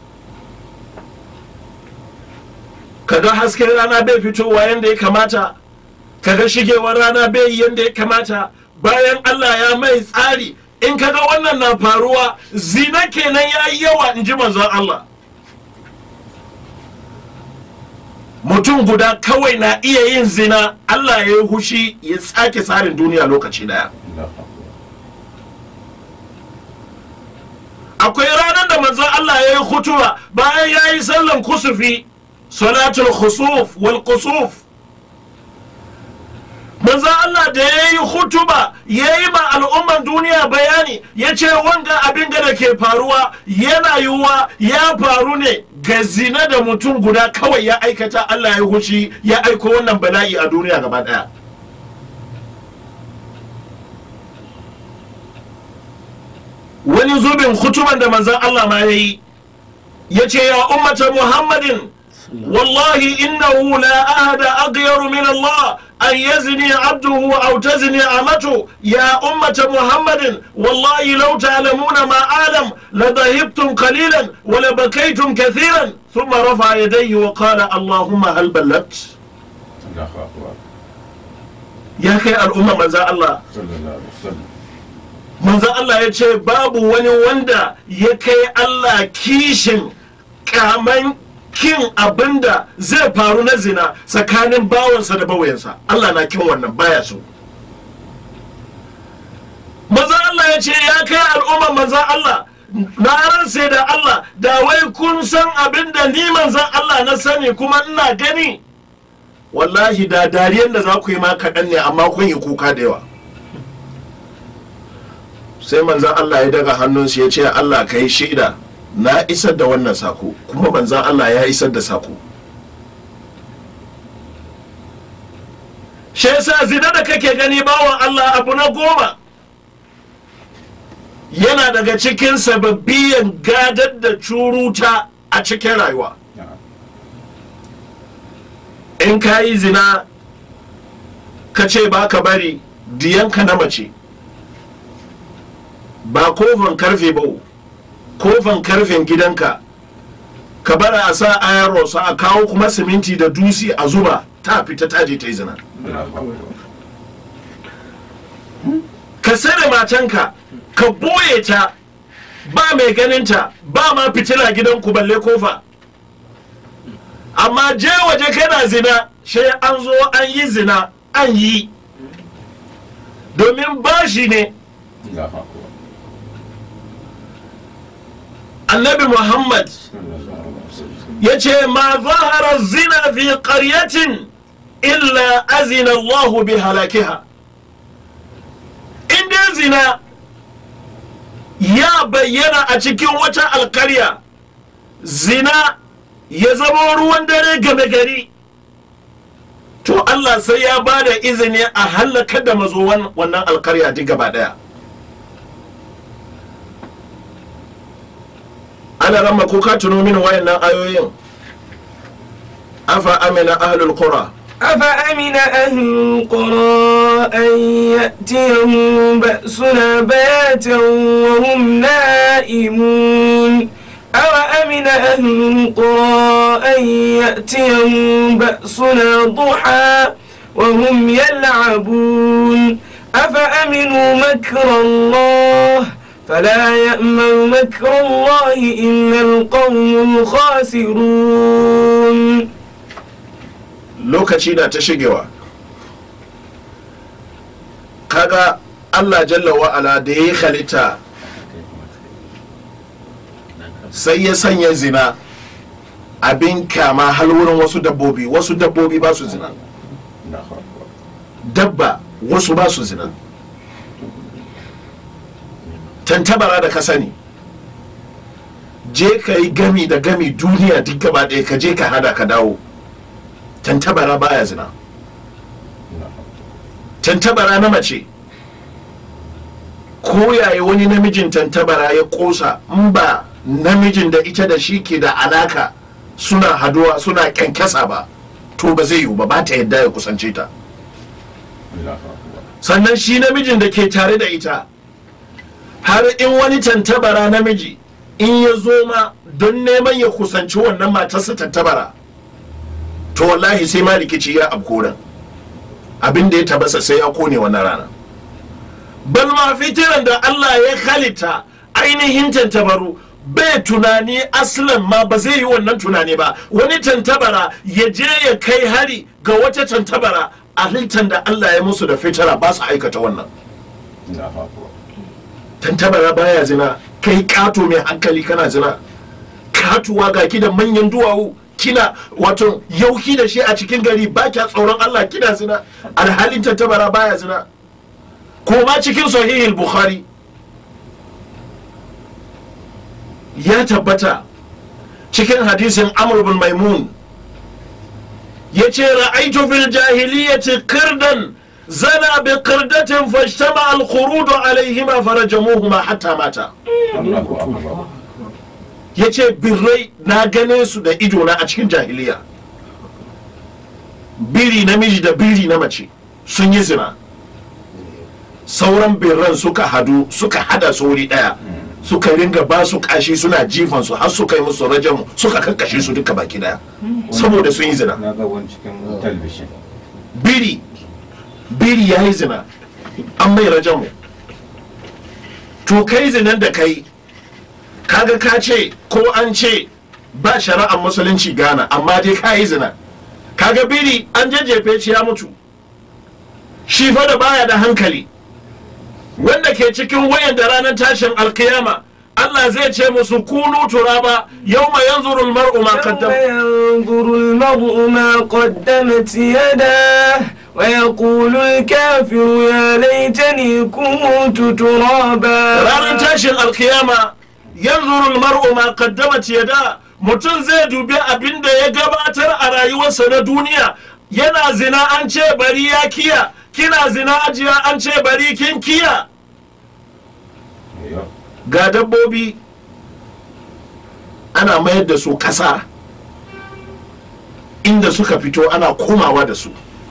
[SPEAKER 1] kaga hasken rana bai fitowa yadda ya kamata kaga shigewar rana bai yi yadda ya kamata bayan Allah ya mai tsari in kaga wannan na faruwa zina kenan ya yi yawa in ji manzon Allah mutum guda kawai na iya yin zina Allah ya yi hushi ya tsake tsarin duniya lokaci daya akwai ranar da manzon Allah ya yi hutuba bayan ya yi sallan kusufi salatul khusuf wal kusuf manzo Allah da ya yi hutuba ya yi ma al'umman duniya bayani ya ce wanga abin da ke faruwa yana yiwuwa ya faru ne ga zina da mutum guda kawai ya aikata Allah ya hushi ya aiko wannan bala'i a duniya gaba daya wani zubin hutuban da manzon Allah ma ya yi ya ce ya ummata muhammadin والله إنه لا أحد أغير من الله أن يزني عبده أو تزني أمته يا أمة محمد والله لو تعلمون ما أعلم لذهبتم قليلا ولبكيتم كثيرا ثم رفع يديه وقال اللهم هل بلغت
[SPEAKER 5] الله أكبر
[SPEAKER 1] يا أخي الأمة من ذا الله
[SPEAKER 5] صلى الله عليه وسلم
[SPEAKER 1] manzo Allah ya ce babu wani wanda ya kai Allah kishin kaman kin abinda zai faru na zina tsakanin bawansa da bawayensa Allah na kin wannan baya so manzo Allah ya ce ya kai al'umma manzo Allah na ransa da Allah da wai kun san abinda ni manzon Allah na sani kuma ina gani wallahi da dariyan da za ku yi ma kaɗan ne amma kun yi kuka da yawa sai manzan Allah ya daga hannunsu ya ce Allah ka yi shaida na isar da wannan sako kuma manzan Allah ya isar da sako shi yasa zina da kake gani bawan Allah abu na goma yana daga cikin sababbiyan gadar da curuta a cikin rayuwa
[SPEAKER 5] نعم
[SPEAKER 1] in ka yi zina ka ce ba ka bari diyanka na mace ba kofan karfe ba kofan karfen gidanka ka bara a sa ayaro sa a kawo kuma siminti da dusi a zuba ta fita ta je ta yi zina
[SPEAKER 5] الله أكبر
[SPEAKER 1] ka sare matanka ka boye ta ba mai ganinta ba ma fitila gidanku balle kofa amma je waje kana zina sai an zo an yi zina an yi domin bashi ne
[SPEAKER 5] الله أكبر
[SPEAKER 1] annabi muhammad
[SPEAKER 5] صلى الله عليه وسلم
[SPEAKER 1] ya ce ma zahara zina fi ƙaryatin illa azina allahu bi halakiha in dai zina ya bayyana a cikin wata alkarya zina ya zama ruwan dare game gari to allah sai ya ba da izini a hallakar da mazowan wannan alkarya duk gaba daya ana ramma ko ka tuno mini wayannan ayoyin afa amina ahlul qura
[SPEAKER 4] أفأمن أهل القرى أن يأتيهم بأسنا بياتا وهم نائمون أوأمن أهل القرى أن يأتيهم بأسنا ضحى وهم يلعبون أفأمنوا مكر الله فلا يأمن مكر الله إلا القوم الخاسرون
[SPEAKER 3] lokaci na ta shigewa kaga allah jalla wa'ala da ya yi halitta sai ya sanya zina abin kyama har wurin wasu dabbobi wasu dabbobi ba su zina
[SPEAKER 5] Allahu akbar.
[SPEAKER 3] dabba wasu ba su zina tantabara da ka sani je ka yi gami da gami duniya duk gaba ɗaya ka je ka hada ka dawo tantabara baya zina
[SPEAKER 5] Allahu akbar.
[SPEAKER 3] tantabara na mace ko yaya wani namijin tantabara ya kosa in ba namijin da ita da shi ke da alaka suna haduwa suna kyankyasa ba to ba zai yiwu ba ba ta yadda ya kusance ta
[SPEAKER 5] Allahu akbar.
[SPEAKER 3] sannan shi namijin da ke tare da ita har in wani tantabara namiji in ya zo ma don neman ya kusanci wannan matarsa tantabara to wallahi sai ma rikici ya abkoran abin da ya tabasa sai ya kone wannan rana bal ma fitiran da Allah ya halitta ainihin tantabaru bai tunani aslan ma ba zai yi wannan tunani ba wani tantabara ya je ya kai hari ga wata tantabara a halittar da Allah ya musu da fitara ba su aikata wannan
[SPEAKER 5] Allahu akbar.
[SPEAKER 3] tantabara baya zina kai kato mai hankali kana zina katuwa ga ki da manyan duwawu kina wato yauki da shi a cikin gari ba kya tsoron Allah kina zina alhalin tantabara baya zina ko ma cikin sahihul bukhari ya tabbata cikin hadisin amr bin maimun ya ce ra'aitu fil jahiliyyati qirdan zana bi qirdatin fashtama al khurud alaihima farajamuhuma hatta mata
[SPEAKER 5] Allahu akbar.
[SPEAKER 3] ya ce birrai na gane su da idona a cikin jahiliya biri namiji da biri na mace sun yi zina sauran birran suka hadu suka hada su wuri daya suka ringa ba su kashi suna jifan su har suka yi musu rajamu suka kakkashe su duka baki daya saboda sun yi zina
[SPEAKER 5] Na ga wani cikin talabishin.
[SPEAKER 3] biri biri ya yi zina an mai rajamu to kai zinan da kai kaga ka ce ko an ce ba shari'ar musulunci gana amma dai ka yi zina kaga biri an jajjefe shi ya mutu shi fa da baya da hankali wanda ke cikin wayan da ranar tashin alkiyama Allah zai ce musu kunu turaba yawma yanzuru almar'u ma
[SPEAKER 4] يوم
[SPEAKER 3] qaddam
[SPEAKER 4] ينظر المرء ما قدمت يداه ويقول الكافر يا ليتني كنت ترابا
[SPEAKER 3] ranar tashin alkiyama yanzuru almar'u ma qaddamat yada mutum zai dubi abin da ya gabatar a rayuwarsa na duniya yana zina an ce bari ya kiya kina zina ajiya an ce bari kin kiya
[SPEAKER 5] Yau.
[SPEAKER 3] ga dabbobi ana mayar da su kasa inda suka fito ana komawa da su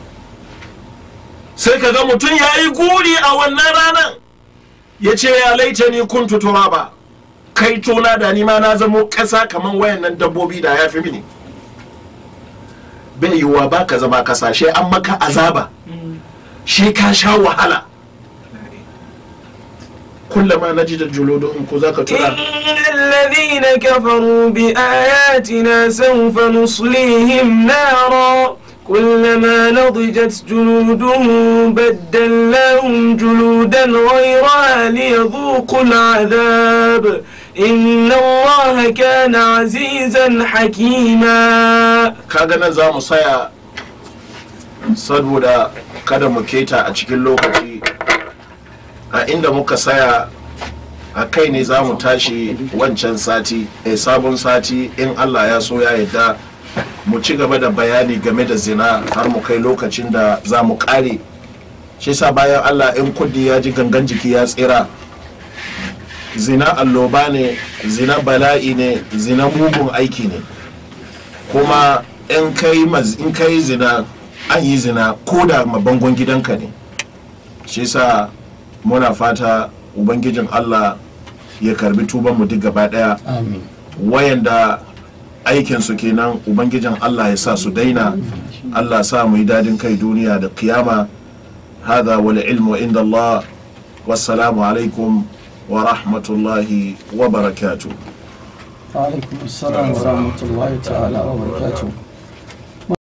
[SPEAKER 3] sai ka ga mutum ya yi guri a wannan ranar ya ce ya laita ni kuntu turaba kai tona da ni ma na zamo kasa kamar wayannan dabbobi da ya fi mini bai yiwuwa ba ka zama kasa shi an maka azaba shi ka sha wahala kullama na ji da julodon ko za ka tura
[SPEAKER 4] إن الذين كفروا بآياتنا سوف نصليهم نارا كلما نضجت جلودهم بدلناهم جلودا غيرها ليذوقوا العذاب إن الله كان عزيزا حكيما
[SPEAKER 3] kaga nan za mu saya saboda kada mu keta a cikin lokaci a inda muka saya a kai ne za mu tashi wancan sati a sabon sati in allah ya so ya yadda mu ci gaba da bayani game da zina har mu kai lokacin da za mu kare shi sa bayan allah in kudi ya ji gangan jiki ya tsira zina alloba ne zina bala'i ne zina mugun aiki ne kuma in kai maz- in kai zina an yi zina ko da mabangon gidanka ne shi sa muna fata ubangijin allah ya karbi tuban mu duk gaba daya
[SPEAKER 2] amin
[SPEAKER 3] wayanda aikinsu kenan ubangijin allah ya sa su daina allah sa mu yi dadin kai duniya da kiyama hada wal ilmu inda allah wassalamu alaikum wa rahmatullahi wa barakatuh
[SPEAKER 2] alaikum assalam wa rahmatullahi ta'ala wa barakatuh